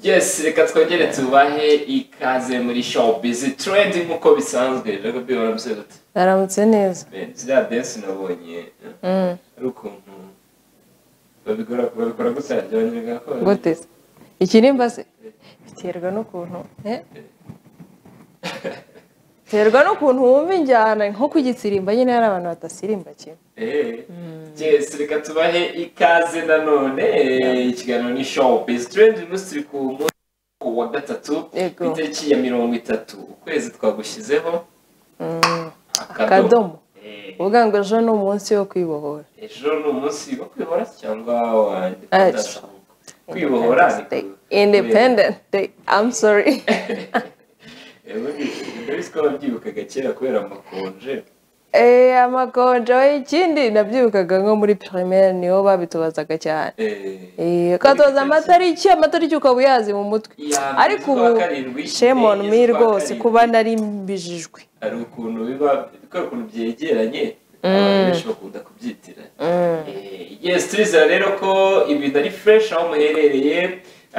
yes reka twongere tubahe ikaze muri showbiz trend nk'uko bisanzwe reka bi warabivuze gute aramutse neza Ben, ziriya dance nabonye ari ukuntu babikora babikora gutya byongera ko gute se ikirimba se biterwa n'ukuntu eh? biterwa n'ukuntu wumva injyana nko ku gisirimba nyine hari abantu badasirimba kimwe Eh, yes reka tubahe ikaze nanone eh, ikiganiro ni showbiz trend umunsi turi ku munsi wa gatatu Yego. ku itariki ya mirongo itatu ukwezi twagushyizeho akadomo Eh, uvuga ngo ejo ni umunsi wo kwibohora ejo ni umunsi wo kwibohora cyangwa wa Ah, independence kwibohora ni Day. ku- independent day i'm sorry Ubundi mbese ko wabyibukaga kera kubera amakonje Eh, amakonje we ikindi nabyibukaga nko muri primaire niho babitubazaga cyane eh, Eh, ukatoza amatariki amatariki ukaba uyazi mu mutwe iya mbere ariko z'ukwa ubu karindwi, shame on enye me z'ukwa rwose karindwi. kuba nari mbijijwe hari ukuntu biba kubera ukuntu byegeranye abantu benshi bakunda kubyitiranya Eh, yes turizera rero ko ibintu ari fresh aho muherereye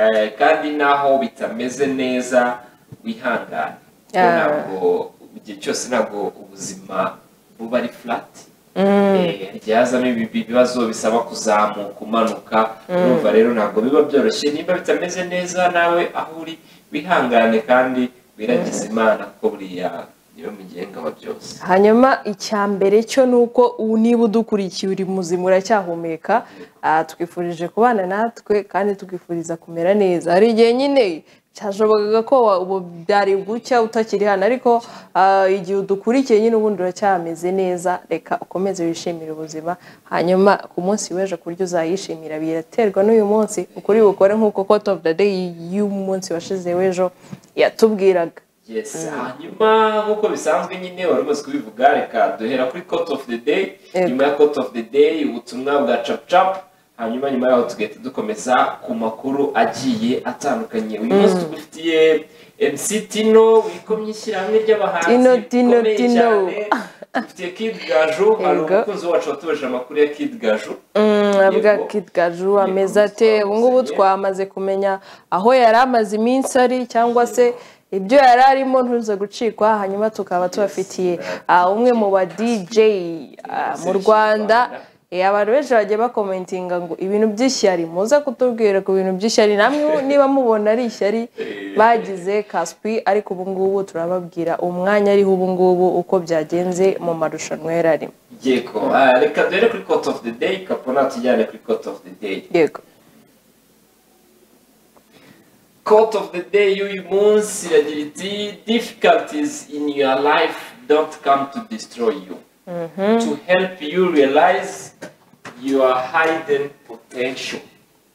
eh, kandi naho bitameze neza wihangane Kuko Yeah. ntabwo igihe cyose ntabwo ubuzima buba ari flat Mm. Eh, igihe hazamo ibi- ibi- ibibazo bisaba kuzamuka umanuka urumva rero ntabwo biba byoroshye niba bitameze neza nawe aho uri wihangane kandi wiragize imana kuko buriya niyo mugenga wa byose hanyuma icya mbere cyo ni uko ubu niba udukurikiye uri muzima uracyahumeka ah, twifurije kubana natwe kandi tugifuriza kumera neza hari igihe nyine cyashobokaga ko wa- ubu byari gucya utakiri hano ariko ah, igihe udukurikiye nyine ubundi uracyameze neza reka ukomeze wishimire ubuzima hanyuma ku munsi w'ejo ku buryo uzayishimira biraterwa n'uyu munsi ukuri bukore nk'uko court of the day y'umunsi washize w'ejo yatubwiraga yes hanyuma nk'uko bisanzwe nyine wari umaze kubivuga reka duhera kuri court of the day Yego. nyuma ya court of the day ubutumwa bwa cap cap hanyuma nyuma yaho tugahita dukomeza ku makuru agiye atandukanye uyu munsi tugufitiye MC Tino wikomye ishyirahamwe ry'abahanzi Tino, Tino, rikomeye Tino. cyane. dufitiye Kid Gaju hari Yego. umukunzi wacu watubaje amakuru ya Kid Gaju avuga Yego. Kid Gaju Yego, ameze ate ubu ngubu twamuzanye. twamaze kumenya aho yari amaze iminsi ari cyangwa se ibyo yari arimo ntuze gucikwa hanyuma tukaba tubafitiye ah, umwe mu ba DJ ah, mu Rwanda Eh, abantu benshi bagiye bakomentinga ngo ibintu by'ishyari muze kutubwira ku bintu by'ishyari namwe niba mubona ari ishyari bagize kaspi ariko ubu ngubu turababwira umwanya ariho ubu ngubu uko byagenze mu marushanwa yari arimo yego ah, reka duhere kuri court of the day kapona tujyane kuri court of the day yego Quote of the day y'uyu munsi iragira iti difficulties in your life don't come to destroy you to help you realize your hidden potential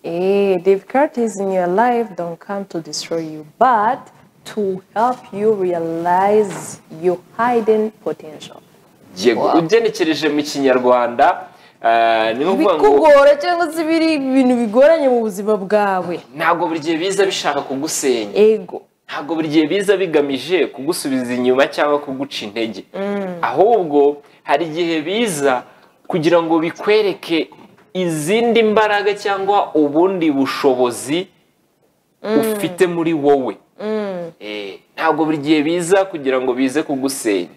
Eh, difficulties in your life don't come to destroy you, but to help you realize your hidden potential. yego Wow. ugenekereje mu kinyarwanda eh, ni ukuvuga ngo Bikugora cyangwa se biri ibintu bigoranye mu buzima bwawe. ntabwo buri gihe biza bishaka kugusenya Ego. ntabwo buri gihe biza bigamije kugusubiza inyuma cyangwa kuguca intege ahubwo hari igihe biza kugira ngo bikwereke izindi mbaraga cyangwa ubundi bushobozi ufite muri wowe Eh, ntabwo buri gihe biza kugira ngo bize kugusenya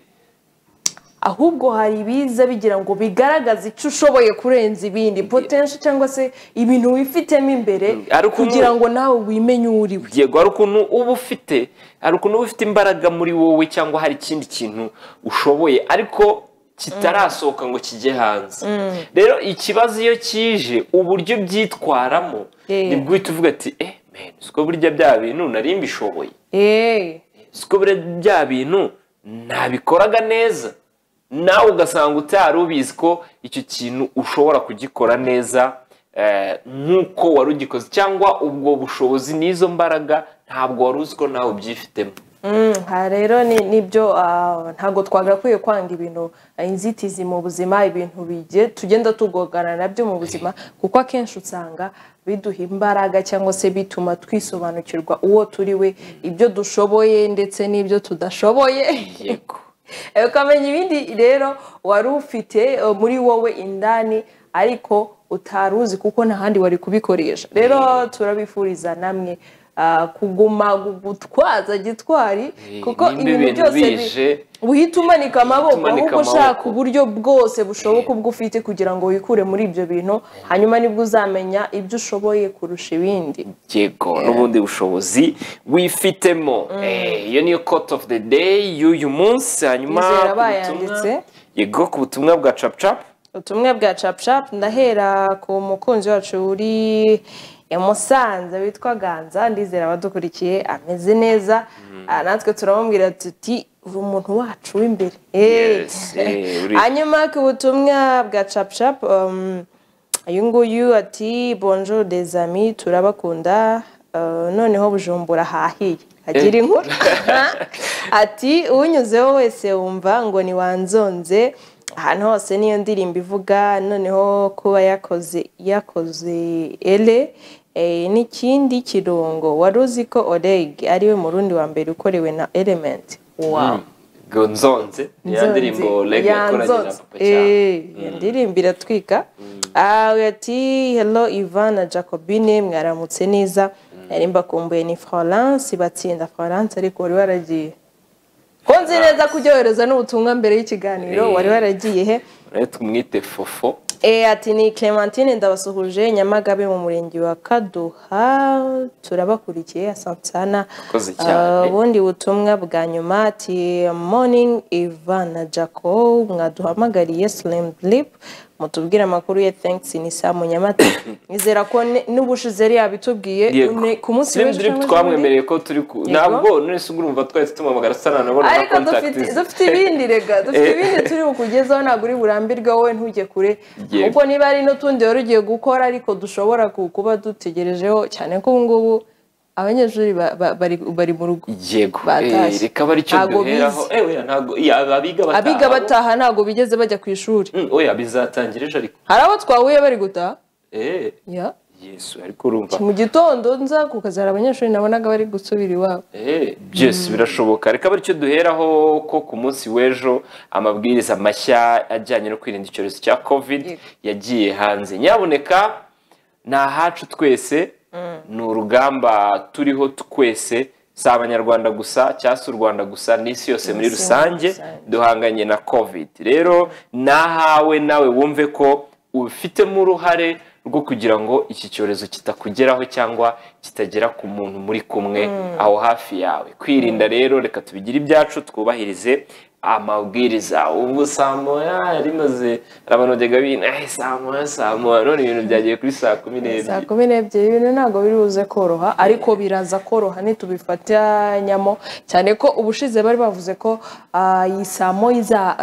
Ahubwo hari ibiza bigira ngo bigaragaze icyo ushoboye kurenza ibindi potential cyangwa se ibintu wifitemo imbere Ari uko kugira umu- ngo nawe wimenye uwo uri we. yego hari ukuntu uba ufite hari ukuntu uba ufite imbaraga muri wowe cyangwa hari ikindi kintu ushoboye ariko kitarasohoka ngo kijye hanze rero ikibazo iyo kije uburyo byitwaramo Yeah. nibwo uhita uvuga ati eh man siko burya bya bintu nari mbishoboye Eh, siko burya bya bintu ntabikoraga neza nawe ugasanga utari ubizi ko icyo kintu ushobora kugikora neza eh, nk'uko wari ugikoze cyangwa ubwo bushobozi n'izo mbaraga ntabwo wari uzi ko nawe ubyifitemo Mm, aha rero ni- nibyo ah, ntabwo twagakwiye kwanga ibintu ah, inzitizi mu buzima ibintu bige- tugenda tugogana nabyo mu buzima kuko akenshi usanga biduha imbaraga cyangwa se bituma twisobanukirwa uwo turi we ibyo dushoboye ndetse n'ibyo tudashoboye yego Eh, ukamenya ibindi rero wari ufite eh, muri wowe indani ariko utari uzi kuko nta handi wari kubikoresha rero turabifuriza namwe ah, ah, kuguma gutwaza gitwari kuko ibintu n'imbibe byose bi- bije uhita umanika amaboko umanika ahubwo ushaka amaboko. uburyo bwose bushoboka ubwo ufite kugira ngo wikure muri ibyo bintu hanyuma nibwo uzamenya ibyo ushoboye kurusha ibindi yego n'ubundi bushobozi wifitemo Eh, iyo niyo cote of the day y'uyu munsi hanyuma Izera ku butumwa- bayanditse. yego ku butumwa bwa capucapu ubutumwa bwa capucapu ndahera ku mukunzi wacu uri i musanze witwa ganza ndizera abadukurikiye ameze neza Ah, natwe turamubwira tuti uri umuntu wacu w'imbere Eh. Yes, eh, uri- hanyuma ku butumwa bwa capucapu um, uyu nguyu ati bonjour des amis turabakunda Uh, noneho bujumbura hahiye agira inkuru ati uwunyuzeho wese wumva ngo ntiwanzonze ahantu hose niyo ndirimbo ivuga noneho kuba yakoze yakoze ere eh, n'ikindi kirungo wari uzi ko oreg ariwe murundi wa mbere ukorewe na element wow ngo nzonze ya ndirimbo rege yakoranye na papa cyane indirimbo iratwika Ah, we ati hello ivan na jacobine mwaramutse neza nari mbakumbuye ni florence batsinda florence ariko wari waragiye ko nzi neza kuryohereza n'ubutumwa mbere y'ikiganiro Eh. wari waragiye he rero tumwite fofo Eh, ati ni clementine ndabasuhuje nyamagabe mu murenge wa kaduha turabakurikiye asansana Urakoze cyane. ubundi butumwa bwa nyuma ati morning ivan na jaco mwaduhamagariye slim drip mutubwire amakuru ye thanks ni saa mu nyamata nizera ko ne- n'ubushize yari yabitubwiye Yego. ne- ku munsi Slim w'ejo Drip cyangwa se undi. twamwemereye ko turi ku ntabwo none se urumva twari tumuhamagara sana nabona na ariko contact dufite ze. dufite ibindi rega dufite Eh. ibindi turi bukugezaho ntabwo uri burambirwe wowe ntujye kure Yego. kuko niba ari n'utundi wari ugiye gukora ariko dushobora ku- kuba dutegerejeho cyane ko ubu ngubu abanyeshuri ba- ba- bari- bari mu rugo yego Batashye. eh, reka bari icyo Ntago duheraho bize. ewe ntabwo iya, abiga bataha abiga bataha ntabwo bigeze bajya ku ishuri Mm, oya bizatangira ejo ariko hari abo twahuye bari gutaha eh Ya. yesu ariko urumva mu gitondo nza ku kazi hari abanyeshuri nabonaga bari gusubira iwabo Eh, byose birashoboka reka bityo duheraho ko ku munsi w'ejo amabwiriza mashya ajyanye no kwirinda icyorezo cya covid Yego. yagiye hanze nyaboneka ni ahacu twese ni urugamba turiho twese si abanyarwanda gusa cyangwa se u rwanda gusa n'isi yose muri Isi muri rusange rusange. duhanganye na covid rero ni ahawe nawe wumve ko ubifitemo uruhare rwo kugira ngo iki cyorezo kitakugeraho cyangwa kitagera ku muntu muri kumwe aho hafi yawe kwirinda rero reka tubigire ibyacu twubahirize amabwiriza ubu saa moya rimaze rabanogega bina "Eh, saa moya saa moya none ibintu byagiye kuri saa kumi saa n'ebyiri kumi n'ebyiri ibintu ntabwo biri buze koroha ariko biraza koroha ntitubifatanyamo cyane ko ubushize bari bavuze ko ah, iyi saa moya iza-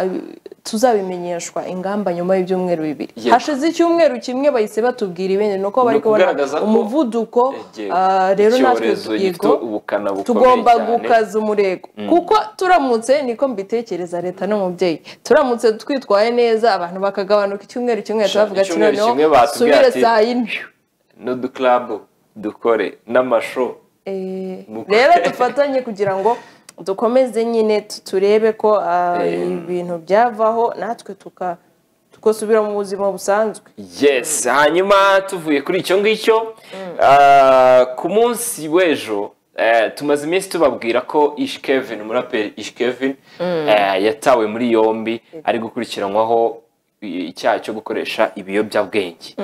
tuzabimenyeshwa ingamba nyuma y'ibyumweru bibiri Yego. hashize icyumweru kimwe bahise batubwira ibindi ni uko bari kubona ukugaragaza ko- umuvuduko Egeo, ah, rero natwe icyorezo gifite yego, ubukana bukomeye tugomba cyane. gukaza umurego kuko turamutse niko mbitekereza leta n'umubyeyi turamutse twitwaye neza abantu bakagabanuka icyumweru kimwe tubavuga ati icyumweru noneho kimwe batubwira subire ati, saa yine n'udukarabu dukore n'amasho Eh, Mukwe. rero dufatanye kugira ngo dukomeze nyine tu- turebe ko ah, Eh. ibintu byavaho natwe tuka tugasubira mu buzima busanzwe yes hanyuma tuvuye kuri icyo ngicyo ah, ku munsi w'ejo eh, tumaze iminsi tubabwira ko ish kevin umuraperi ish kevin eh, yatawe muri yombi ari gukurikiranwaho i- icyaha cyo gukoresha ibiyobyabwenge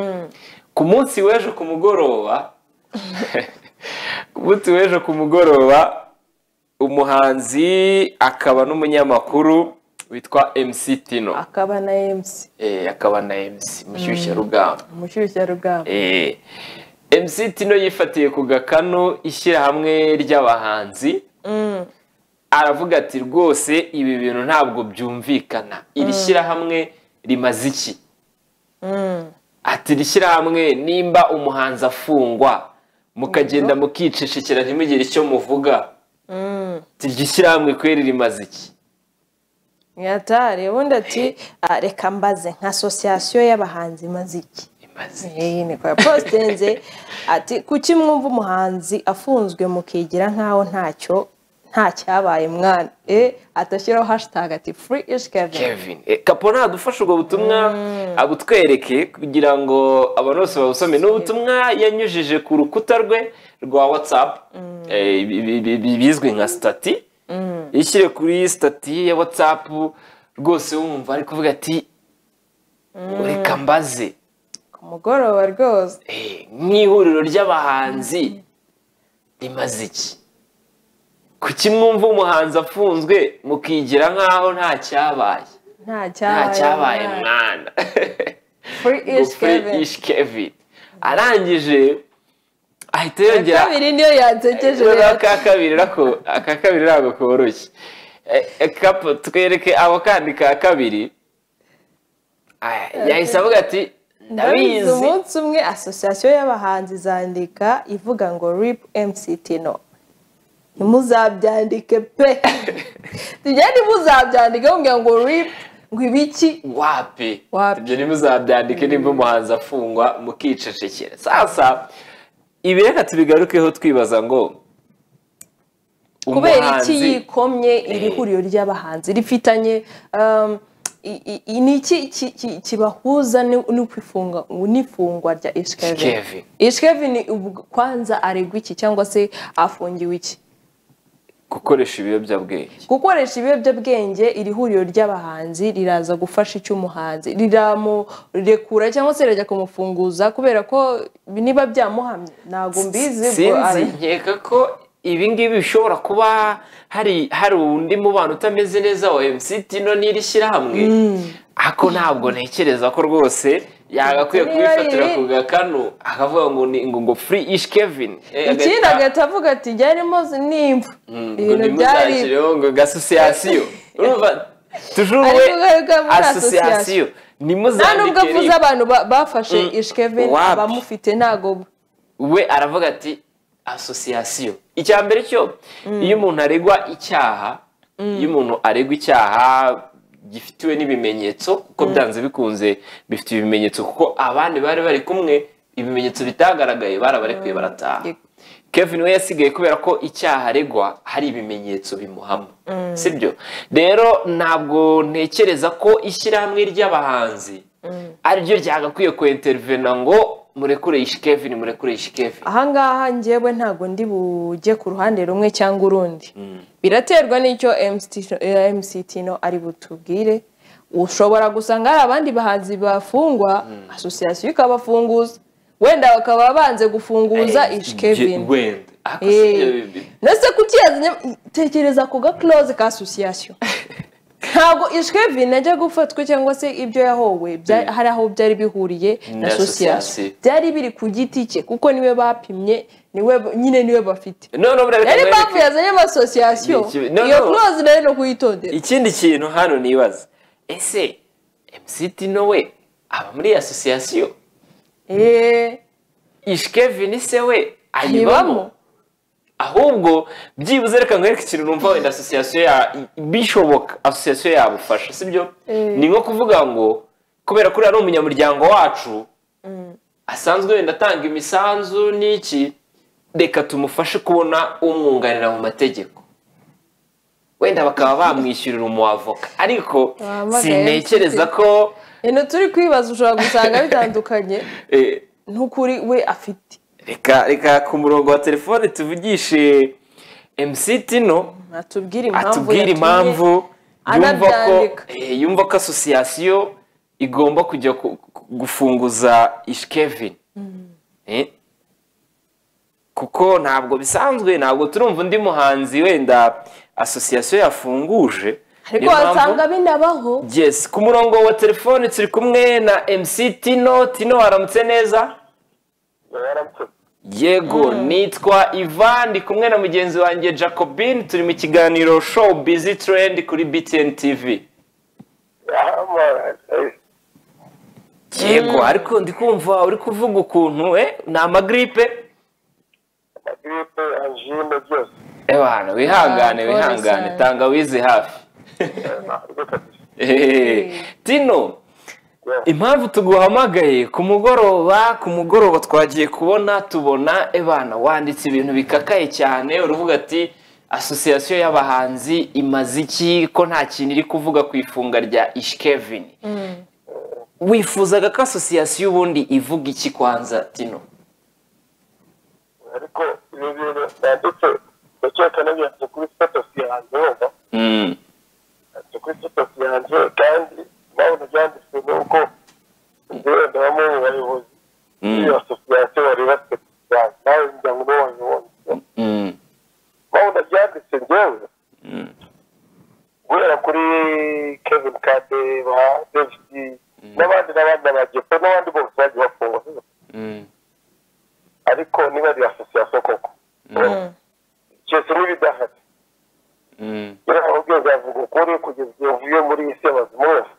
ku munsi w'ejo ku mugoroba ku munsi w'ejo ku mugoroba umuhanzi akaba n'umunyamakuru witwa MC Tino akaba na emusi eh, akaba na MC mushyushyarugamba umushyushyarugamba Eh, MC Tino yifatiye ku gakano ishyirahamwe ry'abahanzi aravuga ati rwose ibi bintu ntabwo byumvikana iri shyirahamwe rimaze iki ati iri shyirahamwe nimba umuhanzi afungwa mukagenda mukicishikira ntimugire icyo muvuga ati iryo shyirahamwe kweri rimaze iki mwatari ubundi ati "Ah, reka mbaze nka asosiyasiyo y'abahanzi imaze iki rimaze iki?" iyi ni kwa positenze ati kuki mwumva umuhanzi afunzwe mukegera nk'aho ntacyo nta cyabaye mwana e atashyiraho hashitage ati furi ishi kevin kevin Eh, kapora adufashe ubwo butumwa abutwereke kugira ngo abantu bose babusome ni ubutumwa yanyujije ku rukuta rwe rwa watsapu bizwi nka sitati yishyire kuri sitati ya watsapu rwose wumva ari kuvuga ati reka mbaze ku mugoroba rwose Eh, nk'ihuriro ry'abahanzi rimaze iki kuki mwumva umuhanzi afunzwe mukigira nk'aho nta cyabaye nta nta cyabaye cyabaye mwana mwana furi ishi kevin ishi kevin arangije ahita iya yongera kabiri niyo yansekeje Eh, rero aka kabiri nako aka kabiri ntabwo koroshye Eh, eh, kapo twereke ako kandi ka kabiri Ah, yahise avuga ati ndabizi ndabizi umunsi umwe asosiyasiyo y'abahanzi izandika ivuga ngo rip mctino ntimuzabyandike pe tugende muzabyandike mubwira ngo rip ngo ibiki wapi Wapi. ibyo ntimuzabyandike nimba umuhanzi afungwa mukicecekera sasa ibi reka tubigarukeho twibaza ngo kubera iki umuhanzi- yikomye iri huriro ry'abahanzi rifitanye um, i- i- i- ni iki ki- ki- kibahuza ni- n'ukwifunga n'ifungwa rya ishkevin Kevin. ishkevin kwanza aregwa iki cyangwa se afungiwe iki gukoresha ibiyobyabwenge gukoresha ibiyobyabwenge iri huriro ry'abahanzi riraza gufasha icyo umuhanzi riramurekura cyangwa se rirajya kumufunguza kubera ko niba byamuhamye ntabwo mbizi ubwo sinzi ara- nkeka ko ibi ngibi bishobora kuba hari hari undi mubano utameze neza wa MCT no n'iri shyirahamwe ako ntabwo ntekereza ko rwose yagakwiye Niba kubifatira riri- ku gakanu akavuga ngo ni ngo ngo free ish Kevin Eh, ikindi agahita- agahita avuga ati byari muzi nimba ibintu byari ntibuzakiriho ngo gasosiyasiyo urumva tujuru we Ari kugaruka muri asosiyasiyo nta nubwo avuze nimuzandikire abantu ba- bafashe Mm. ishkevin Wapi. abamufite ntago we aravuga ati asosiyasiyo icya mbere cyo iyo umuntu aregwa icyaha iyo umuntu aregwa icyaha gifitiwe n'ibimenyetso kuko byanze bikunze bifite ibimenyetso kuko abandi bari bari kumwe ibimenyetso bitagaragaye barabarekuye barataha Yego. Kevin we yasigaye kubera ko icyaha aregwa hari ibimenyetso bimuhama sibyo rero ntabwo ntekereza ko ishyirahamwe ry'abahanzi ariryo ryagakwiye kwintervena ngo murekure ishi Kevin murekure ishi Kevin ahangaha njyewe ntabwo ndi bujye ku ruhande rumwe cyangwa urundi biraterwa n'icyo MCT eh, MCT no ari butubwire ushobora gusanga hari abandi bahanzi bafungwa asosiyasiyo ikabafunguza wenda bakaba banze gufunguza ish Kevin wenda Ako Eh, sibyo bibi. nese kuki yazanye tekereza ku gakloze ka asosiyasiyo ntabwo ish Kevin ajya gufatwa cyangwa se ibyo yahowe bya- Mm. hari aho byari bihuriye na Na asosiyasiyo association. byari biri ku giti cye kuko niwe bapimye niwe nyine niwe bafite none ubu reka rero nkwereke- impamvu yazanye amasosiyasiyo Ni ikibi- no, iyo no. close nayo ni ukuyitondera ikindi kintu hano nibaza ese MCT no we aba muri asosiyasiyo eee ishi Kevin se we ayibamo ntibamo ahubwo byibuze reka nkwereke ikintu numva wenda asosiyasiyo ya bishoboka asosiyasiyo yabufasha sibyo Eh. ni nko kuvuga ngo kubera ko uriya ari umunyamuryango wacu asanzwe wenda atanga imisanzu n'iki reka tumufashe kubona umwunganira mu mategeko wenda bakaba bamwishyurira umuwavoka ariko Wahamagaye sintekereza ko ino turi kwibaza ushobora gusanga bitandukanye eh, n'ukuri we afite reka reka ku murongo wa telefone tuvugishe MCT no atubwire impamvu atubwire impamvu yumva ko anabyandika. eh, yumva ko asosiyasiyo igomba kujya ku- ku- gufunguza ishkevin Eh? kuko ntabwo bisanzwe ntabwo turumva undi muhanzi wenda asosiyasiyo yafunguje ariko Niyo mpamvu- wasanga binabaho yes ku murongo wa telefone turi kumwe na mc tino tino waramutse neza yego nitwa ivan ndi kumwe na mugenzi wanjye jacobin turi mu kiganiro show busy trend kuri btn tv yego ariko ndi kumva uri kuvuga ukuntu eh, ni amagiripe gripe angine byose ebana wihangane Ah, wihangane pole tangawizi hafi ntabwo kabisa Eh, tino impamvu tuguhamagaye ku mugoroba ku mugoroba twagiye kubona tubona ebana wanditse ibintu bikakaye cyane uruvuga ati asosiyasiyo y'abahanzi imaze iki ko nta kintu iri kuvuga ku ifunga rya ishikevini wifuzaga ko asosiyasiyo ubundi ivuga iki kwanza tino ariko ibi bintu byanditse ndakeka nabyanditse kuri sitatusi yanjye wumva byanditse kuri sitatusi yanjye kandi impamvu byanditse ni uko njyewe ndabamo mu bayobozi b'iyo asosiyasiyo bari bafite yanjye nawe umuryango niwo wabibonye impamvu ndabyanditse njyewe guhera kuri kevin kade ba david n'abandi n'abandi n'abagepo n'abandi bose bagiye bafungwa ariko niba ari asosiyasiyo koko cyose n'ibidahari rero hari ubwenge avuga ukuri kugeza igihe uvuye muri iyi si y'abazima wese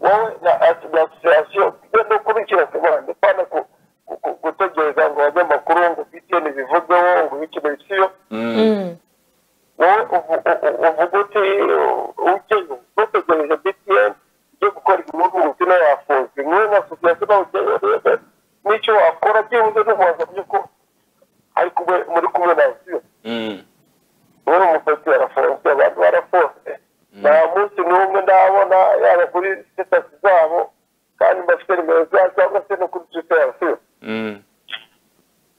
wowe na ati na asosiyasiyo yo no kubikira ku bandi upana ku- ku- ku- gutegereza ngo abanyamakuru ngo btn bivugeho ngo bikino bisiyo wowe uvu- u- u- uvuga uti ujyeyo ntutegereje btn ujye gukora igihugu umukino yafunzwe nk'iyo na asosiyasiyo nawe ujyeyo rero n'icyo wakora byibuze n'ububaza by'uko ari kumwe muri kumwe na asiyo ubu umusatsi arafunze abantu barafunze nta munsi n'umwe ndabona yaba kuri sitasi zabo kandi bafite nimero zabo cyangwa se no kuri twitasi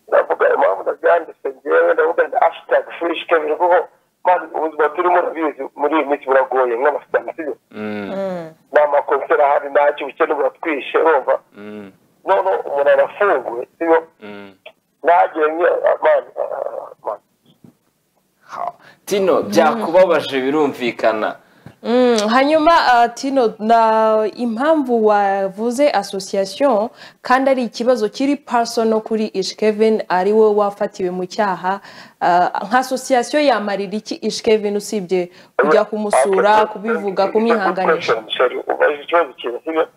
ndavuga impamvu ndabyanditse ngewe ndavuga ndi ashitag furishi kevin kuko man ubuzima turimo urabizi muri iyi minsi buragoye nk'amasitamisiyo nta makonsera ahari ntacyo ubukene buratwishe urumva none umuntu arafunguye siyo ntagenye man Ha, tino byakubabaje birumvikana Mm, hanyuma ah, tino na impamvu wavuze association kandi ari ikibazo kiri personal kuri ishkevin ari we wafatiwe mu cyaha ah, nka association yamarira iki ishkevin usibye kujya kumusura kubivuga kumwihanganisha ubaje ikibazo kintu siyo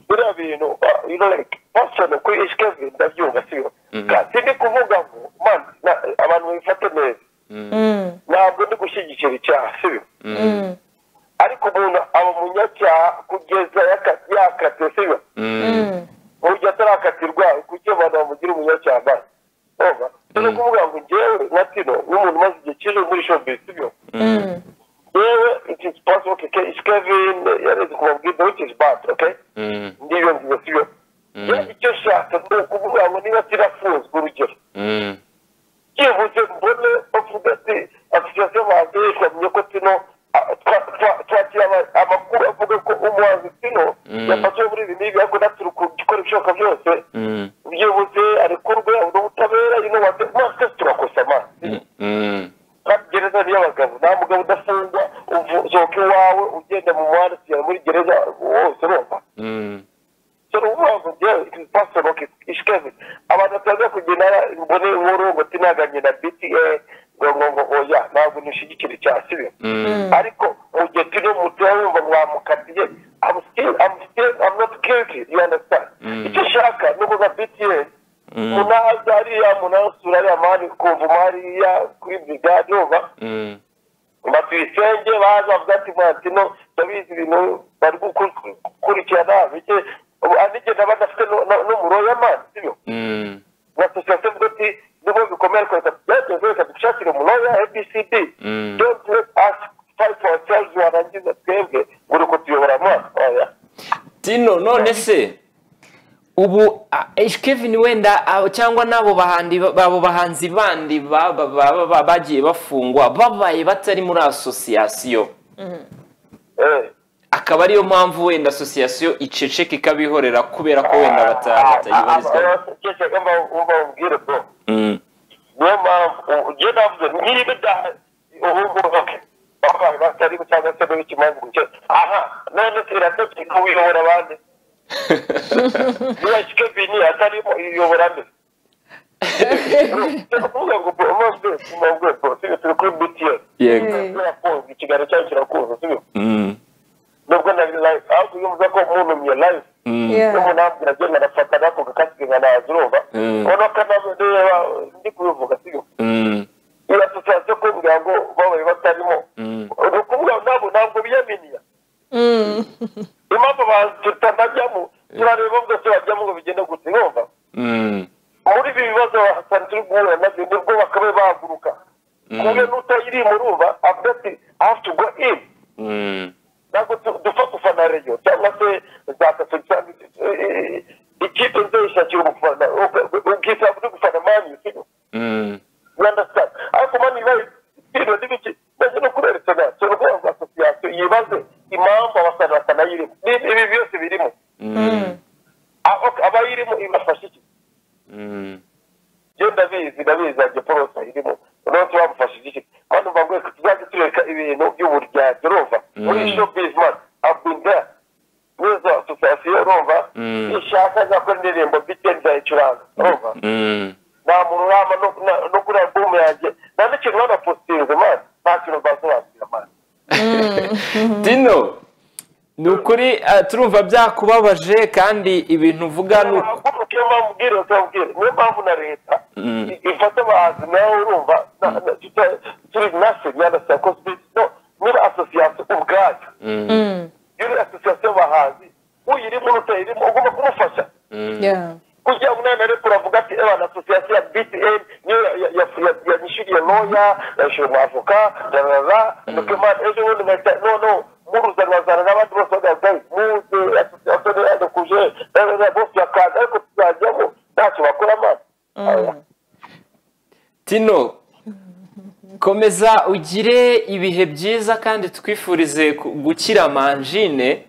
biriya bintu uh, you know like personal kuri ishikevin ndabyumva siyo kandi ndi kuvuga ngo man na- abantu babifate neza Mm, ntabwo ndi gushyigikira icyaha siyo mm, ariko umuntu aba umunyacyaha kugeza yaka- yakatiwe siyo mm, burya atarakatirwa kuki abantu bamugira umunyacyaha bari urumva ni ukuvuga ngo ngewe nka tino nk'umuntu umaze igihe kinini muri showbiz siyo mm, yewe it is possible keke ishikevin yareze kumubwira which is bad okay ndiyo nziza siyo yewe icyo nshaka ni ukuvuga ngo niba kirafunzwe urugero byihuse mbone bavuga ati asosiyasiyo y'abahanzi yishamiye ko tino ah, twa- twa- twakira aba- amakuru avuga ko umuhanzi tino yafashwe muri ibi n'ibi ariko natwe turi gukora ibishoboka byose byihuse arekurwe abona ubutabera ino wate mwese turakosa amazi kandi gereza ni iy'abagabo nta mugabo udafungwa uzoka iwawe ugenda mu muhanda kugera muri gereza wose urumva dore ubuvuga ngewe pasitoro ishikaze abantu bataza kugira mbone inkuru ngo tinaganye na bta ngo ngo ngo oya ntabwo nishigikira icya sibi ariko mu gihe turi mu mutima wumva ngo wamukatiye I'm still I'm still I'm not guilty you understand icyo nshaka ni ukuvuga bta munaza ariya munasura ariya mani kumva mariya kuri brigade wumva batwisenge baza bavuga ati vatino ndabizi ibintu bari gukurikirana bike anigenda badafite n'umuroya y'amazi sibyo na sosiyete mvuga ati nibo bikomeye reka byageze reka dushakire umuroya abcd don't let us fight for ourselves warangiza twebwe ngo uri kutuyobora amazi oya tino none se ubu ah, H. Kevin wenda ah, cyangwa n'abo bahandi babo bahanzi bandi baba- baba- baba bagiye bafungwa babaye batari muri asosiyasiyo eh akaba ariyo mpamvu wenda asosiyasiyo iceceka ikabihorera kubera ko wenda bata- batayibarizwamo umva umbwire bro Mm, niyo mpamvu ugiye navuze niba idahari ubu oke bakaba batari cyangwa se n'ikimanza gucyo aha none irategeka uyobora abandi niba kebini atarimo iyobora nde turavuga ngo bose tumabwe bose turi kuri btn yego turafunga ikiganiro cyacu kirakunze sibyo Mm, nubwo na live ahubwo iyo mvuze ko umuntu mye live mm, yeah. n'umuntu ambwira agenda agafata nako gakasike nkanaza urumva Mm. ubona ko nabyo reba ndi kubivuga sibyo mm, iyo asosiyasiyo kumbwira ngo babaye batarimo mm, ni ukuvuga ngo ntabwo ntabwo biyaminiya Mm, impamvu abantu tutanajyamo turareba bwose bajyamo ngo bigende gute urumva mm, muri ibi bibazo hasana turi guhura nabyo nibwo bakabaye bahaguruka ku yibaze impamvu abasaza batanayirimo ibi byose birimo aho abayirimo ibafasha iki genda bizi ndabizi nanjye porosa irimo umunsi bamufashije iki kandi mvuga ngo tuzajya tureka ibintu by'uburyarya urumva muri shopizi mani abwinda n'izo asosiyasiyo urumva ishaka nzakora indirimbo bitewe nzayicuranga urumva nta muntu urama no kuri alubumu yanjye nta n'ikintu banapositinze mani nta kintu basobanurira mani dino ni ukuri ah, turumva byakubabaje kandi ibintu uvuga ni uku- niyo mpamvu ubwira ukabwira niyo mpamvu na leta ifata abahanzi nawe urumva na- na- tuta- turi nase yanasaba ko no muri asosiyasiyo ubwayo iyo uri asosiyasiyo y'abahanzi uyirimo utayirimo ugomba kumufasha Yeah. kugira ngo nawe nareko uravuga ati abantu asosiyasiyo ya btn niyo ya- ya- ya- yanyishyuriye noya yayishyura umwavoka rarara nuko imana ejo bundi nkahita noneho muruzanwa zana n'abandi bose bagaragaye muze asosiyasiyo niyo yadukuje rarara bose bakaza ariko tuzajyamo ntacyo bakora mana tino komeza ugire ibihe byiza kandi twifurize ku- gukira manjine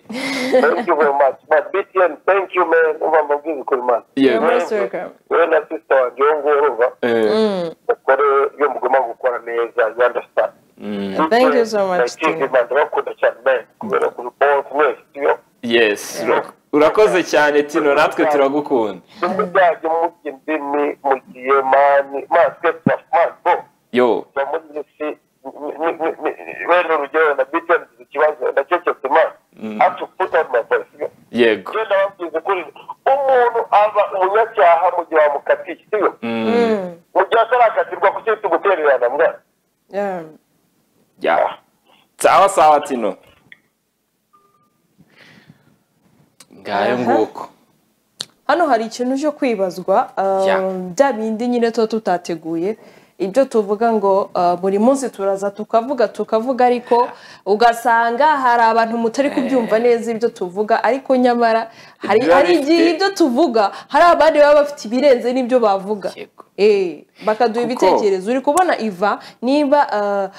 thank you very much but btn thank you man uba mbabwiza ukuri mana You're Yego. most welcome. wowe na sisita wanjye wo nguwo urumva Eh, mukore iyo mugomba gukora neza you understand mm, Thank you so much, Tino. Tino. Ndabakunda cyane man, kubera kuri bonse mwese iyo yes ura- urakoze cyane tino natwe turagukunda nimba byajya mujya indimi mugiye mani masike mani bo yo ba muri iyi si ni- ni- ni- ni- wenda urugero na btn ikibazo ndakeketse mani hacu puta ma voice yego genda babwize kuri umuntu aba umunyacyaha mu gihe wamukatiye siyo Mm. mu gihe atarakatirwa kuki tugutererana mwana Yeah. ya sawa sawa tino ngayo Aha. nguko hano hari ikintu cyo kwibazwa um, Ya. bya bindi nyine tuba tutateguye ibyo tuvuga ngo uh, buri munsi turaza tukavuga tukavuga ariko ugasanga hari abantu mutari kubyumva neza ibyo tuvuga ariko nyamara hari Biba hari bifite- igihe ibyo tuvuga hari abandi baba bafite ibirenze n'ibyo bavuga Yego. Eh, bakaduha Kuko- ibitekerezo uri kubona iva niba uh,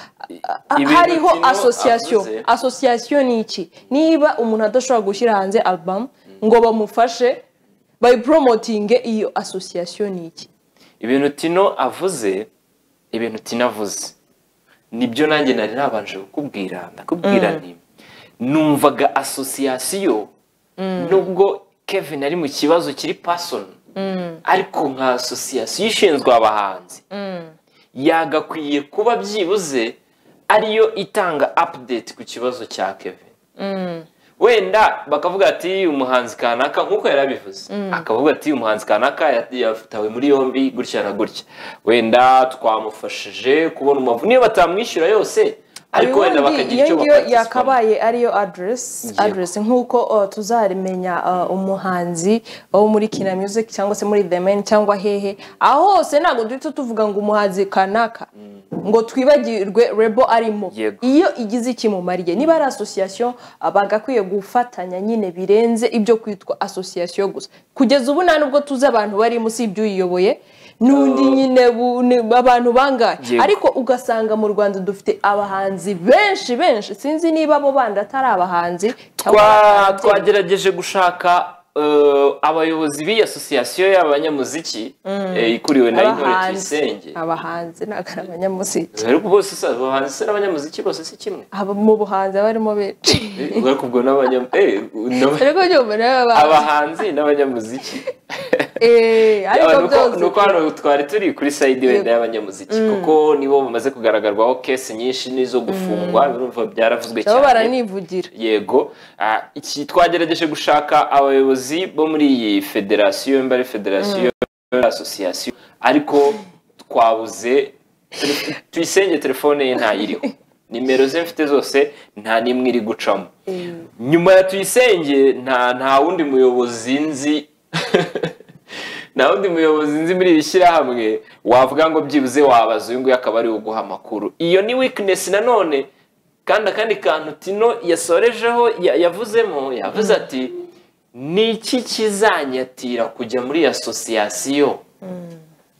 uh, ibintu hariho Tino asosiyasiyo avuze- asosiyasiyo ni iki niba umuntu adashobora gushyira hanze alubamu ngo bamufashe bayiporomotinge iyo asosiyasiyo ni iki ibintu tino avuze ibintu tino avuze nibyo nanjye nari nabanje kukubwira ndakubwira nti numvaga asosiyasiyo nubwo kevin ari mu kibazo kiri pasoni ariko nka asosiyasiyo ishinzwe abahanzi yagakwiye kuba byibuze ariyo itanga apudeti ku kibazo cya kevin wenda bakavuga ati umuhanzi kanaka nk'uko yarabivuze akavuga ati umuhanzi kanaka ya- yatawe muri yombi gutya na gutya wenda twamufashije kubona umuvu niyo batamwishyura yose ariko wenda ubundi bakagira iyo icyo ngiyo bakagisoma yakabaye ariyo aderesi Yego. aderesi nk'uko uh, tuzamenya uh, umuhanzi wo muri kina music cyangwa se muri the man cyangwa hehe aho hose ntabwo duhita tuvuga ngo umuhanzi kanaka ngo twibagirwe rebo arimo Yego. iyo igize ikimumariye niba ari asosiyasiyo uh, bagakwiye gufatanya nyine birenze ibyo kwitwa asosiyasiyo gusa kugeza ubu nta nubwo tuzi abantu barimo usibye uyiyoboye n'undi nyine bu- ni- abantu bangahe Yego. ariko ugasanga mu rwanda dufite abahanzi benshi benshi sinzi niba abo bandi atari abahanzi cyangwa Twa- ababyeyi. twagerageje gushaka eh, abayobozi b'iyi asosiyasiyo y'abanyamuziki eh, ikuriwe na intore abahanzi tuyisenge abahanzi ntabwo ari abanyamuziki ariko bose si abahanzi si n'abanyamuziki bose si kimwe Aba- mu buhanzi abarimo benshi Eh, ariko ubwo n'abanyam- eh, n'aba- ariko nyuma rero aba abahanzi n'abanyamuziki Eh, ariko Yaba nuko- byose nuko hano twari turi kuri sayidi wenda y'abanyamuziki kuko nibo bamaze kugaragarwaho kesi nyinshi n'izo gufungwa birumva nabo byaravuzwe cyane baranivugira yego Ah, iki twagerageje gushaka abayobozi bo muri iyi federasiyo mba ari federasiyo asosiyasiyo ariko twabuze tele- tuyisenge telefone ye ntayiriho nimero ze mfite zose nta n'imwe iri gucamo nyuma ya tuyisenge nta nta wundi muyobozi nzi nta wundi muyobozi nzi muri iri shyirahamwe wavuga ngo byibuze wabaza uyu nguyu akaba ari uguha amakuru iyo ni weakness nanone kandi akandi kantu tino yasorejeho ya- yavuzemo yavuze ati ni iki kizanyatira kujya muri asosiyasiyo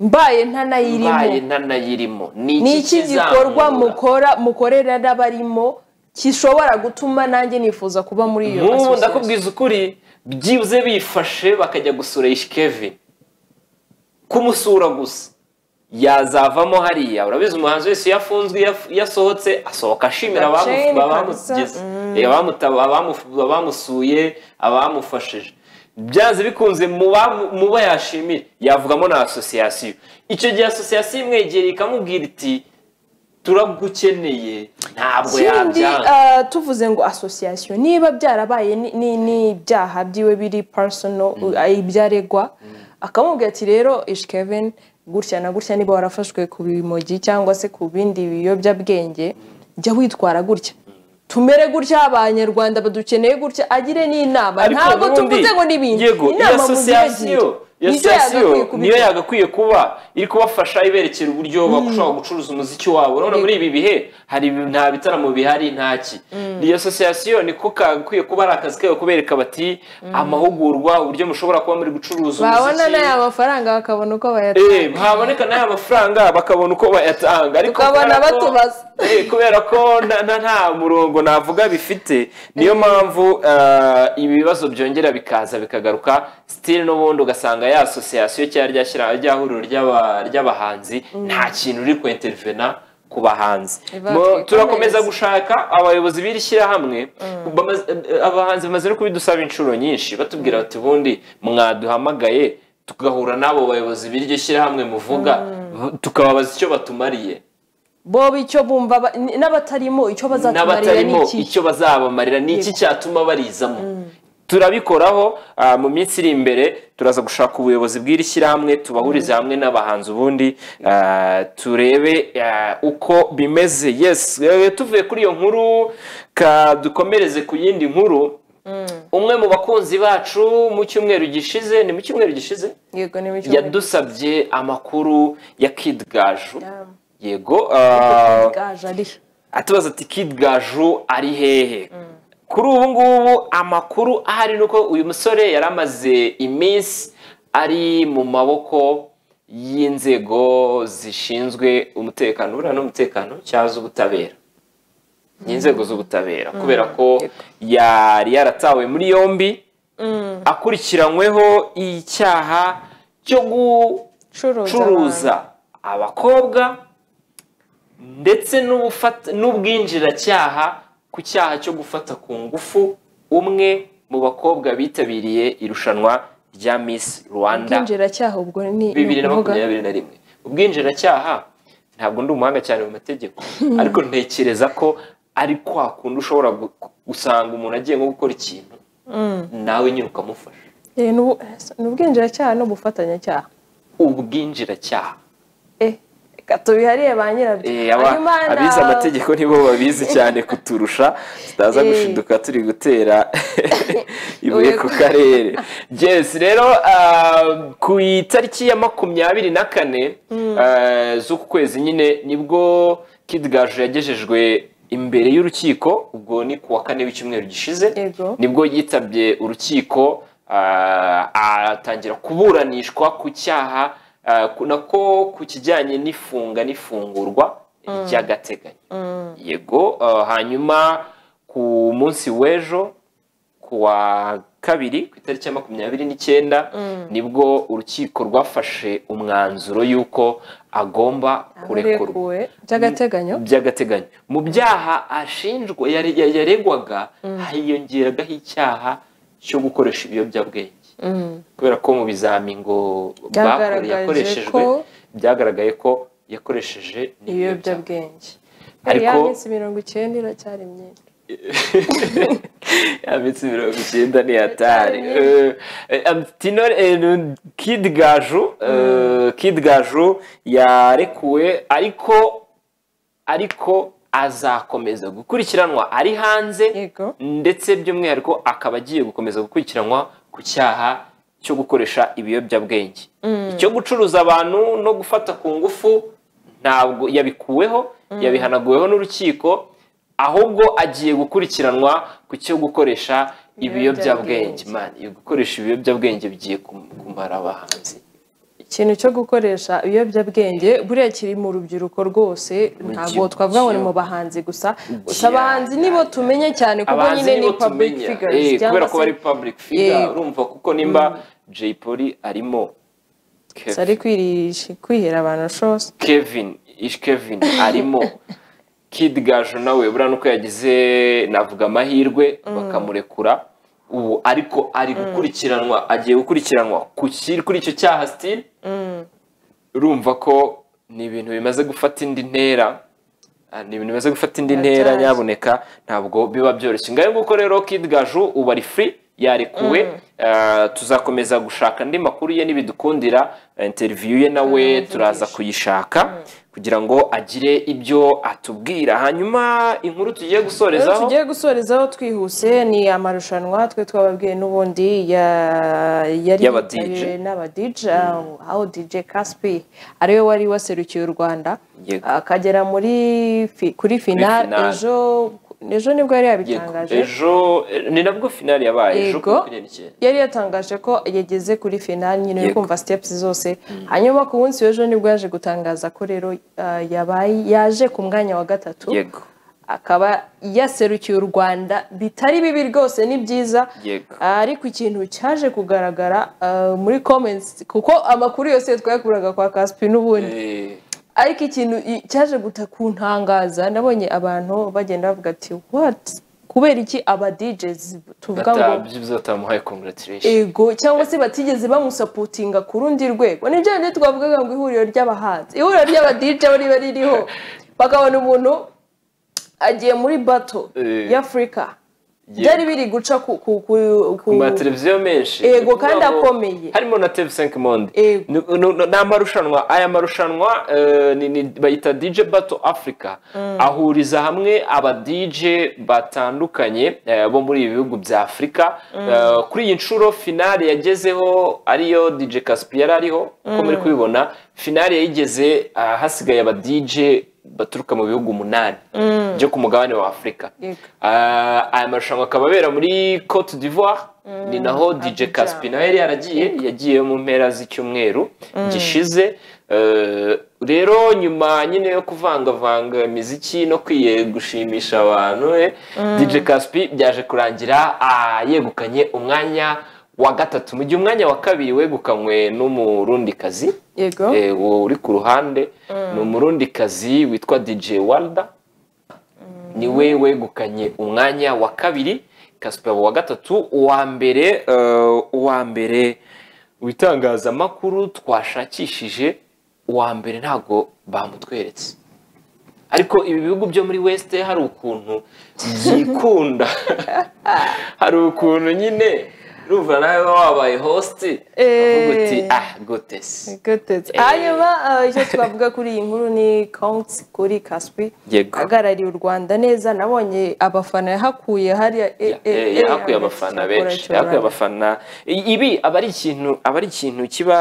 mbaye ntanayirimo mbaye ntanayirimo ni ni iki iki gikorwa kizankura?" mukora mukorera n'abarimo gishobora gutuma nanjye nifuza kuba muri iyo nk'ubu ndakubwiza ukuri byibuze bifashe bakajya gusura ishikeve kumusura gusa yazavamo hariya urabizi umuhanzi wese iyo afunzwe iyo af- iyo asohotse asohoka ashimira abamu- Gaceni abamugize. kabisa, Eh, abamuta- abamu- abamusuye abamufashije byanze bikunze mu bamu- mu bo yashimira yavugamo na asosiyasiyo icyo gihe asosiyasiyo imwegera ikamubwira iti turagukeneye ntabwo ikindi yabyanga ah, tuvuze ngo asosiyasiyo niba byarabaye ni- ni- n'ibyaha byiwe biri personal ah, ibyaregwa akamubwira ati rero ish kevin gutya na gutya niba warafashwe ku bimogi cyangwa se ku bindi biyobyabwenge jya witwara gutya tumere gutya abanyarwanda badukeneye gutya agire n'inama Ariko ntabwo ubundi, tuvuze ngo n'ibindi yego iyo inama asosiyasiyo muziyagire iyo nicyo asosiyasiyo yagakwiye niyo kubikora yagakwiye kuba iri kubafasha iberekera uburyo bashobora gucuruza umuziki wabo urabona muri ibi bihe hari ibi- nta bitaramo bihari ntaki iyo asosiyasiyo niko kagakwiye kuba ari akazi kayo kubereka bati amahugurwa uburyo mushobora kuba muri gucuruza babona n'aya umuziki mafaranga bakabona uko bayatanga Eh, haboneka n'aya mafaranga bakabona uko bayatanga ariko Tukabona kubera ko- batubaza. Eh, kubera ko nta- nta nta murongo navuga bifite niyo mpamvu ah, ibi bibazo byongera bikaza bikagaruka sitiri n'ubundi ugasanga ya asosiyasiyo cyangwa rya shyira- rya huriro ry'aba- ry'abahanzi nta kintu uri kwintervena ku bahanzi Iba Mo- twikomereza. turakomeza gushaka abayobozi b'iri shyirahamwe bamaze- eh, abahanzi bamaze no kubidusaba inshuro nyinshi batubwira bati ubundi mwaduhamagaye tugahura n'abo bayobozi b'iryo shyirahamwe muvuga tukababaza icyo batumariye bo icyo bumva ba- n- n'abatarimo icyo bazatumarira n'abatarimo ni iki icyo bazabamarira ni iki cyatuma barizamo turabikoraho ah, mu minsi iri imbere turaza gushaka ubuyobozi bw'iri shyirahamwe tubahuriza hamwe n'abahanzi ubundi ah, turebe ah, uko bimeze yes eh, tuvuye kuri iyo nkuru ka dukomereze ku yindi nkuru umwe mu bakunzi bacu mu cyumweru gishize ni mu cyumweru gishize yego ni bicyo yadusabye amakuru ya Kid Gaju Yeah. yego ah, gaje ari atubaza ati kid gaju ari hehe kuri ubu ngubu amakuru ahari ni uko uyu musore yari amaze iminsi ari mu maboko y'inzego zishinzwe umutekano buriya n'umutekano cyangwa z'ubutabera ni inzego z'ubutabera kubera ko yari yaratawe muri yombi akurikiranyweho icyaha cyo curuza gucuruza abakobwa ndetse n'ubufata- n'ubwinjiracyaha ku cyaha cyo gufata ku ngufu umwe mu bakobwa bitabiriye irushanwa rya Miss Rwanda ubwinjiracyaha ubwo ni ni bibiri na ukuvuga makumyabiri na rimwe ubwinjiracyaha ntabwo ndi umuhanga cyane mu mategeko ariko ntekereza ko ari kwa kundi ushobora gu- gusanga umuntu agiye nko gukora ikintu nawe nyine ukamufasha Eh, ni ubu- ni ubwinjiracyaha n'ubufatanyacyaha ubwinjiracyaha eh reka tubihariye ba nyirabyo Eh, aba- Hanyuma na- abize amategeko nibo babizi cyane kuturusha tutaza Eh. gushinduka turi gutera ibuye Uye- ku karere yes rero ah, ku itariki ya makumyabiri na kane ah, z'uku kwezi nyine nibwo Kid Gaju yagejejwe imbere y'urukiko ubwo ni ku wa kane w'icyumweru gishize Yego. nibwo yitabye urukiko ah, atangira kuburanishwa ku cyaha ah, ku- nako ku kijyanye n'ifunga n'ifungurwa ry'agateganyo yego ah, hanyuma ku munsi w'ejo ku wa kabiri ku itariki ya makumyabiri n'icyenda nibwo urukiko rwafashe umwanzuro y'uko agomba kurekurwa arekuwe by'agateganyo by'agateganyo mu byaha ashinjwa yare- ya- yaregwaga hiyongeragaho icyaha cyo gukoresha ibiyobyabwenge kubera ko mu bizami ngo bakore Byagaragaje yakoreshejwe ko- byagaragaye ko yakoresheje n'ibiyobyabwenge ibiyobyabwenge Ariko- ya minsi mirongo icyenda iracyari myinshi ya minsi mirongo icyenda ni hatari Hatari. Eh, eh, Tinore- eh, nu- Kid Gaju eh, Kid Gaju yarekuwe ariko ariko azakomeza gukurikiranwa ari hanze Yego. ndetse by'umwihariko akaba agiye gukomeza gukurikiranwa ku cyaha cyo gukoresha ibiyobyabwenge icyo gucuruza abantu no gufata ku ngufu ntabwo yabikuweho yabihanaguweho n'urukiko ahubwo agiye gukurikiranwa ku cyo gukoresha ibiyobyabwenge Ibiyobyabwenge. man gukoresha ibiyobyabwenge bigiye kum- kumara abahanzi ikintu cyo gukoresha ibiyobyabwenge buriya kiri mu rubyiruko rwose ntabwo twavuga ngo ni mu bahanzi gusa gusa abahanzi nibo tumenya cyane kuko abahanzi nyine ni nibo public tumenya figures Eh, cyangwa kubera ko se bari public figure Yego. urumva kuko nimba jay polly arimo gusa ari kwirisha kwihera abantu shose kevin ish kevin arimo kid gaju nawe buriya nuko yagize navuga amahirwe bakamurekura ubu ariko ari gukurikiranwa agiye gukurikiranwa ku ki- kuri icyo cyaha sitiri urumva ko ni ibintu bimaze gufata indi ntera Ah, ni ibintu bimaze gufata indi ntera Biracyaje. nyabuneka ntabwo biba byoroshye ngayo nguko rero kid gaju ubu ari free yarekuwe Ah, tuzakomeza gushaka andi makuru ye n'ibidukundira Ah, interview ye nawe turaza kuyishaka kugira ngo agire ibyo atubwira hanyuma inkuru tugiye rero gusorezaho tugiye gusorezaho twihuse ni amarushanwa twe twababwiye n'ubundi ya- yari Y'aba DJ. yitabiriwe n'aba DJ uh, aho DJ Caspi ariwe wari waserukiye u Rwanda Yego. akagera muri fi- kuri finale finale. ejo ejo nibwo yari Yego. yabitangaje ejo eh, ni nabwo finali yabaye ejo Yego. kuri icyenda yari yatangaje ko yageze kuri finali nyine uri Yego. kumva steps zose hanyuma ku munsi w'ejo nibwo yaje gutangaza ko rero uh, yabaye yaje ku mwanya wa gatatu yego akaba yaserukiye u rwanda bitari bibi rwose ni byiza Yego. ariko ikintu cyaje kugaragara uh, muri comments kuko amakuru yose twayakuraga kwa kaspi n'ubundi Eh, ariko ikintu i- cyaje guta kuntangaza nabonye abantu bagenda bavuga ati what kubera iki aba DJs tuvuga ngo batabyibuze batamuhaye congratulation ego cyangwa se batigeze bamusapotinga ku rundi rwego nibyo bindi twavugaga ngo ihuriro ry'abahanzi ihuriro ry'aba DJ aho riba ririho bakabona umuntu agiye muri bato Eh. y'afurika Yego. byari biri guca ku ku ku ku mu mateleviziyo menshi Yego, ni ukuvuga kandi ngo akomeye. harimo na tv 5 monde Yego. Ni- ni- ni- ni amarushanwa aya marushanwa eh, ni- ni- bayita dj battle africa ahuriza hamwe aba dj batandukanye eh, bo muri ibi bihugu bya afurika Eh, kuri iyi nshuro finale yagezeho ariyo dj caspi yari ariho uko muri kubibona finale yayigeze ah, hasigaye aba dj baturuka mu bihugu umunani byo ku mugabane wa afurika Yego. Ah, aya marushanwa akaba abera muri cote d'ivoire ni naho dj Abidjan. caspi nawe yari yaragiye yagiye mu mpera z'icyumweru gishize Eh, rero nyuma nyine yo kuvangavanga imiziki no kwiye gushimisha abantu eh, dj caspi byaje kurangira ah, yegukanye umwanya wa gatatu mu gihe umwanya wa kabiri wegukanywe n'umurundikazi yego Eh, uwo uri ku ruhande ni umurundikazi witwa dj walda niwe wegukanye umwanya wa kabiri kasipabo wa gatatu uwa mbere eh, uwa mbere witangazamakuru twashakishije uwa mbere ntabwo bamutweretse ariko ibi bihugu byo muri west hari ukuntu byikunda hari ukuntu nyine urumva nawe uba wabaye hosti uvuga uti Eh. ah gotesi Gutetse. Eh. hanyuma eh, icyo twavuga kuri iyi nkuru ni konti kuri kaspi Yego. ahagarariye u rwanda neza nabonye abafana yahakuye hariya eh, Ya- eh, eh, eh, yahakuye hagati abafana ya benshi Kuracyura. yahakuye abafana I- ibi aba ari ikintu aba ari ikintu kiba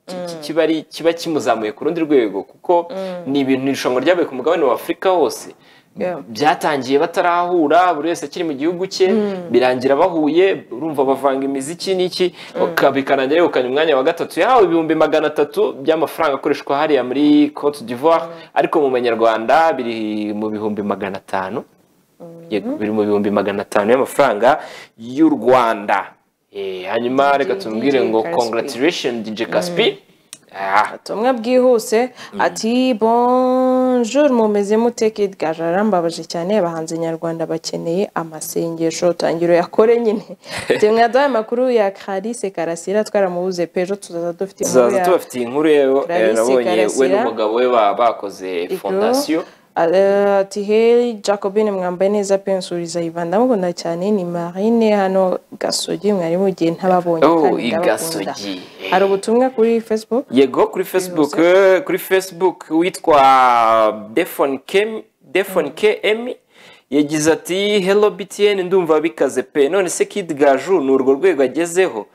ki- ki- kiba ari kiba kimuzamuye ku rundi rwego kuko ni ibintu irushanwa ryabaye ku mugabane wa afurika hose Yeah. byatangiye batarahura buri wese akiri mu gihugu cye birangira bahuye urumva bavanga imiziki n'iki bika- bikarangira yegukanye umwanya wa gatatu yahawe ibihumbi magana atatu by'amafaranga akoreshwa hariya muri cote d'ivoire ariko mu banyarwanda biri mu bihumbi magana atanu Yego, biri mu bihumbi magana atanu y'amafaranga y'u rwanda Eh, hanyuma reka DJ tumubwire ngo Caspi. congratulation dj caspi Ah, ubutumwa bwihuse ati bonjour mumeze mute kid gaje arambabaje cyane abahanzi nyarwanda bakeneye amasengesho tangiro yakore nyine temwe yaduhaye amakuru ya Clarisse Karasira twaramubuze pejo tuzaza dufite inkuru tuzaza ya- tubafitiye inkuru rero eh, Clarisse nabonye we Karasira. n'umugabo we ba- bakoze Ego. fondasiyo Eh, ati heri jacobine mwambaye neza pe nsuriza ivan ndamukunda cyane ni marine hano gasogi mwari mugiye ntababonye Oh, kandi i ndabakunda Gasogi. hari ubutumwa kuri facebook yego kuri facebook eh, kuri facebook witwa defon kem defon km yagize ati hello btn ndumva bikaze pe none se kid gaju ni urwo rwego agezeho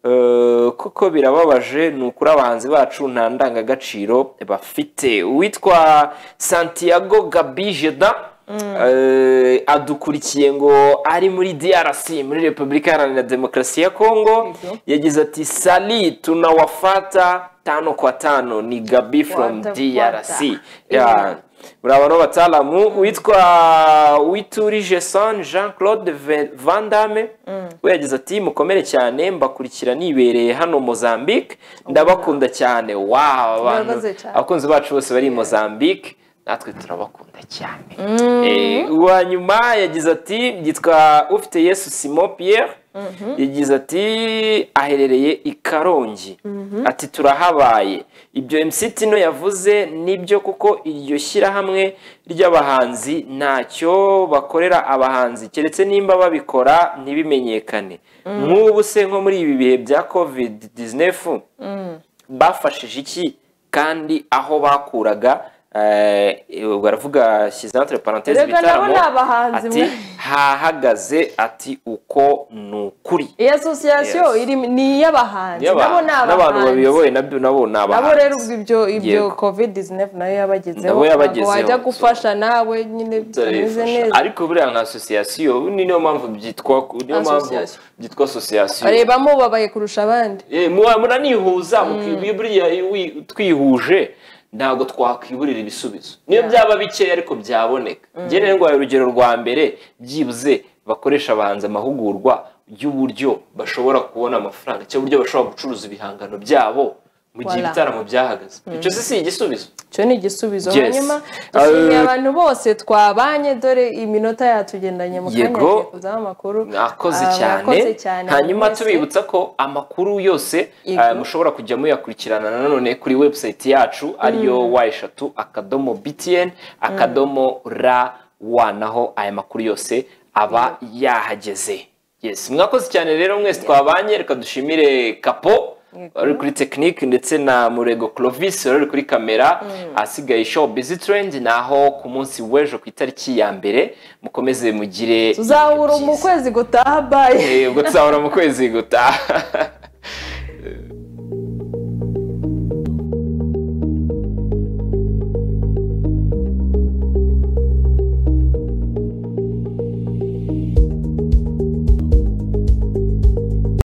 Eh, kuko birababaje ni ukuri abahanzi bacu nta ndangagaciro bafite witwa santiago gabijeda eh, adukurikiye ngo ari muri drc muri repubulika iharanira demokarasi ya congo yagize ati sali tunawafata tano kwa tano ni gabi from What the- drc what Yeah. muraba no bataalamu witwa witurije son jean claude Ve- van damme we yagize ati mukomere cyane mbakurikira nibereye hano mozambique ndabakunda cyane wow Murakoze abantu cyane. abakunzi bacu bose bari i mozambique natwe turabakunda cyane Eh, uwa nyuma yagize ati yitwa ufite yesu simon pierre yagize ati aherereye i karongi ati turahabaye ibyo mc tino yavuze nibyo kuko iryo shyirahamwe ry'abahanzi ntacyo bakorera abahanzi keretse nimba babikora ntibimenyekane nk'ubu se nko muri ibi bihe bya covid 19 bafashije iki kandi aho bakuraga eh, baravuga shyize entre parenthèse Erega nabo ni abahanzi ati mwe. hahagaze ati uko ni ukuri iyi asosiyasiyo Yes. iri- ni iy'abahanzi nabo ni n'abantu babiyoboye nabyo nabo ni nabo abahanzi rero ubwo ibyo ibyo Yego. covid 19 nayo yabagezeho Nabo yabagezeho, ntabwo wajya so- gufasha nawe nyine bitameze Turabifasha. neza ariko buriya nka asosiyasiyo niyo mpamvu byitwa niyo mpamvu Association. byitwa asosiyasiyo bareba mubabaye kurusha abandi Eh, muba- muranihuza mukibwira buriya wi- twihuje ntabwo twakwiburira ibisubizo niyo byaba bikeya ariko byaboneka njyewe ngo urugero rwa mbere byibuze bakoresha abahanzi amahugurwa y'uburyo bashobora kubona amafaranga cyangwa uburyo bashobora gucuruza ibihangano byabo mu gihe Voilà. ibitaramo byahagaze icyo si si igisubizo icyo ni igisubizo Yes. hanyuma dushimiye Eh, abantu bose twabanye dore iminota yatugendanye mu kanya Yego. agiye kuzaho amakuru mwakoze Ah, cyane mwakoze cyane hanyuma mwese. tubibutsa ko amakuru yose Yego. ah, mushobora kujya muyakurikirana nanone kuri website yacu ariyo wa eshatu akadomo btn akadomo ra wa naho aya makuru yose aba yahageze yes mwakoze cyane rero mwese twabanye reka dushimire kapo Yego. wari kuri tekinike ndetse na murego clovis wari kuri kamera ahasigaye show busy trend naho ku munsi w'ejo ku itariki ya mbere mukomeze mugire tuzahura mu kwezi gutaha baye Eh, ubwo tuzahura mu kwezi gutaha